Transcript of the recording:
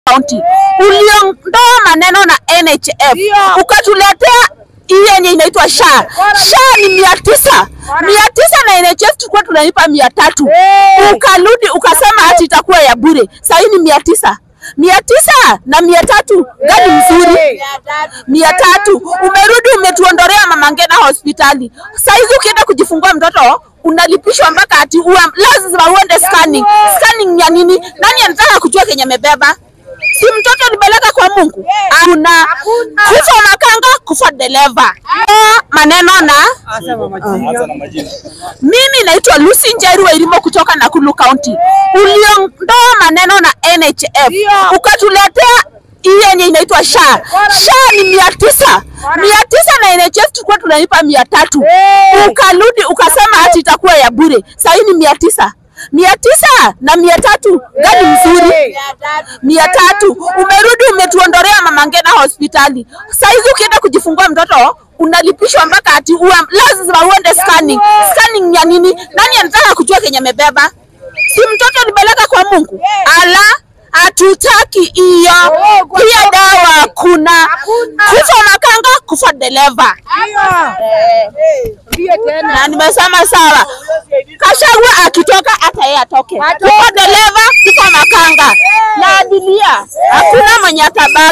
County. Uliondoa maneno na NHF ukatuletea hii yenye inaitwa SHA. SHA ni mia tisa mia tisa na NHF tulikuwa tunalipa mia tatu ukarudi ukasema hati itakuwa ya bure. Sasa hii ni mia tisa mia tisa na mia tatu gani mzuri? mia tatu umerudi umetuondolea Mama Ngina hospitali. Saizi ukienda kujifungua mtoto unalipishwa mpaka ati uwe, lazima uende scanning. Scanning ya nini? Nani anataka kujua kenye amebeba? Si mtoto alipeleka kwa Mungu? Hakuna kufa makanga, kufa dereva. Maneno na mimi naitwa Lucy Njeru Wairimo kutoka Nakuru County. Uliondoa maneno na NHF ukatuletea hii yenye inaitwa SHA. SHA ni mia tisa mia tisa na NHF tulikuwa tunalipa mia tatu ukarudi ukasema hati itakuwa ya bure. Sasa hii ni mia tisa mia tisa na mia tatu gani mzuri? mia tatu umerudi umetuondolea Mama Ngina hospitali. Saizi ukienda kujifungua mtoto unalipishwa mpaka ati uwe, lazima uende scanning. Scanning ya nini? Nani anataka kujua kenye amebeba? Si mtoto alipeleka kwa Mungu? Ala, hatutaki hiyo. Pia dawa hakuna. Kufa makanga, kufa dereva. Na nimesema sawa, Kashagwa akitoka hata yeye atoke, kufa dereva, kufa makanga na abiria, hakuna mwenye atabaki.